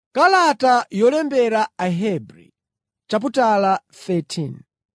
Kalata yolembera Ahebri chaputala 13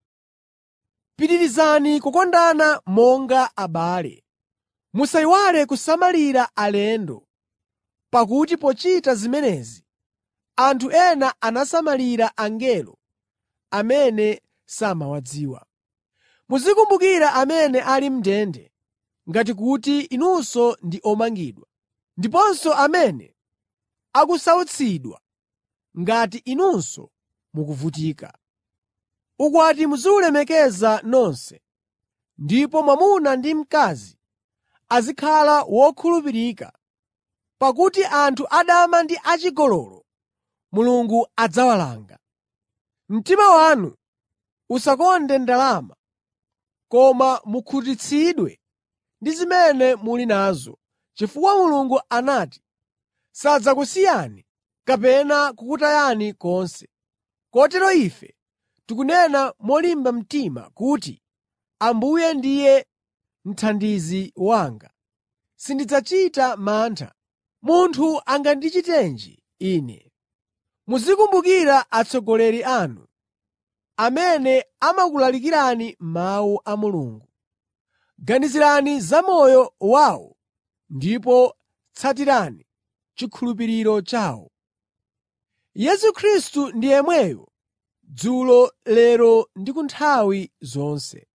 Pitirizani kukondana monga abale. Musayiwale kusamalira alendo, pakuti pochita zimenezi anthu ena anasamalira angelo amene samawadziwa. Muzikumbukira amene ali m'ndende, ngati kuti inunso ndi omangidwa, ndiponso amene akusautsidwa ngati inunso mukuvutika. Ukwati muziwulemekeza nonse, ndipo mwamuna ndi mkazi azikhala wokhulupirika, pakuti anthu adama ndi achigololo Mulungu adzawalanga. Mtima wanu usakonde ndalama, koma mukhutitsidwe ndi zimene muli nazo, chifukwa Mulungu anati, sadzakusiyani kapena kukutayani konse. Kotero ife tikunena molimba mtima kuti, “Ambuye ndiye mthandizi wanga. Sindidzachita mantha. Munthu angandichitenji ine?” Muzikumbukira atsogoleri anu, amene amakulalikirani mawu a Mulungu. Ganizirani za moyo wawo ndipo tsatirani chikhulupiriro chawo. Yesu Khristu ndi yemweyo dzulo, lero ndi ku nthawi zonse.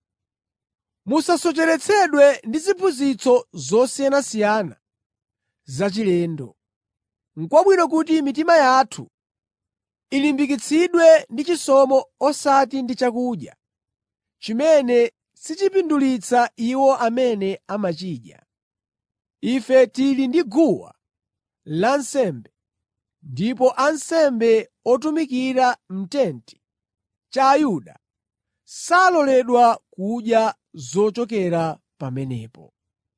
Musasocheretsedwe ndi ziphunzitso zosiyanasiyana zachilendo. N'kwabwino kuti mitima yathu ilimbikitsidwe ndi chisomo osati ndi chakudya, chimene sichipindulitsa iwo amene amachidya. Ife tili ndi guwa lansembe, ndipo ansembe otumikira m'tenti cha Ayuda saloledwa kudya zochokera pamenepo.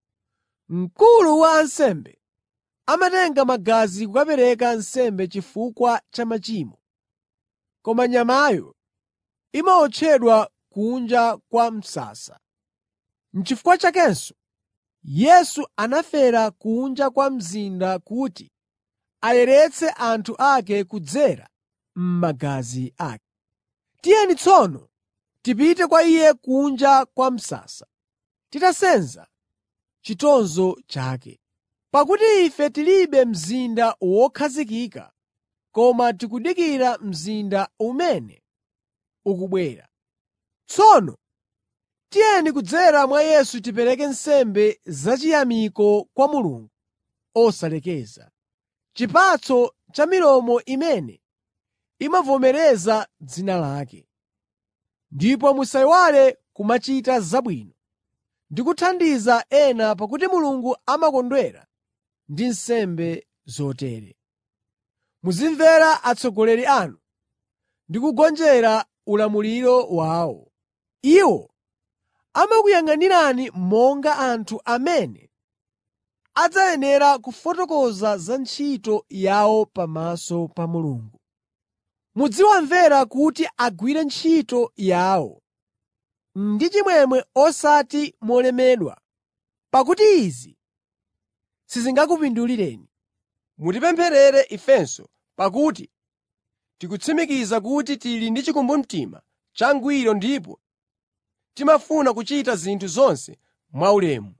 Mkulu wa ansembe amatenga magazi kukapereka nsembe chifukwa cha machimo, koma nyamayo imawotchedwa kunja kwa msasa. N'chifukwa chakenso Yesu anafera kunja kwa mzinda kuti ayeretse anthu ake kudzera m'magazi ake. Tiyeni tsono tipite kwa Iye kunja kwa msasa, titasenza chitonzo chake. Pakuti ife tilibe mzinda wokhazikika, koma tikudikira mzinda umene ukubwera. Tsono tiyeni kudzera mwa Yesu tipereke nsembe zachiyamiko kwa Mulungu osalekeza, chipatso cha milomo imene imavomereza dzina lake. Ndipo musayiwale kumachita zabwino ndi kuthandiza ena pakuti Mulungu amakondwera ndi nsembe zotere. Muzimvera atsogoleri anu ndi kugonjera ulamuliro wawo. Iwo amakuyang'anirani monga anthu amene adzayenera kufotokoza za ntchito yawo pamaso pa Mulungu. Muziwamvera kuti agwire ntchito yawo ndi chimwemwe osati molemedwa, pakuti izi sizingakupindulireni. Mutipempherere ifenso, pakuti tikutsimikiza kuti tili ndi chikumbumtima changwiro ndipo timafuna kuchita zinthu zonse mwaulemu.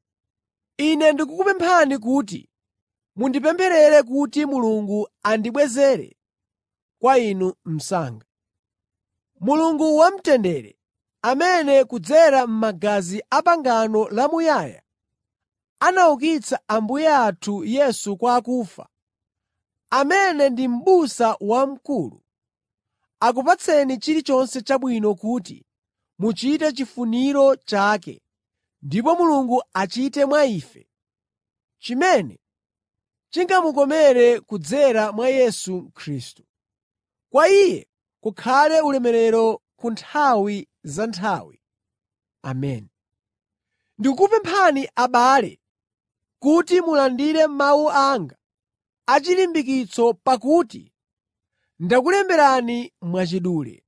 Ine ndikukupemphani kuti mundipempherere kuti Mulungu andibwezere kwa inu msanga. Mulungu wamtendere, amene kudzera m'magazi a pangano lamuyaya anaukitsa Ambuye athu Yesu kwa akufa, amene ndi m'busa wamkulu, akupatseni chilichonse chabwino kuti muchite chifuniro chake ndipo Mulungu achite mwa ife chimene chingamukomere kudzera mwa Yesu Khristu. Kwa Iye kukhale ulemerero ku nthawi za nthawi. Ameni. Ndikukupemphani abale kuti mulandire mawu anga achilimbikitso pakuti ndakulemberani mwachidule.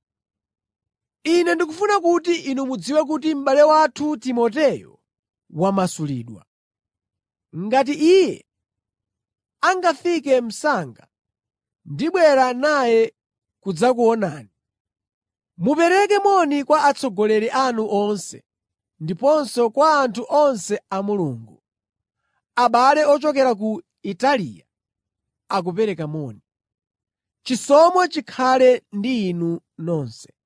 Ine ndikufuna kuti inu mudziwe kuti m'bale wathu Timoteyo wamasulidwa. Ngati iye angafike msanga, ndibwera naye kudzakuonani. Mupereke moni kwa atsogoleri anu onse ndiponso kwa anthu onse a Mulungu. Abale ochokera ku Italiya akupereka moni. Chisomo chikhale ndi inu nonse.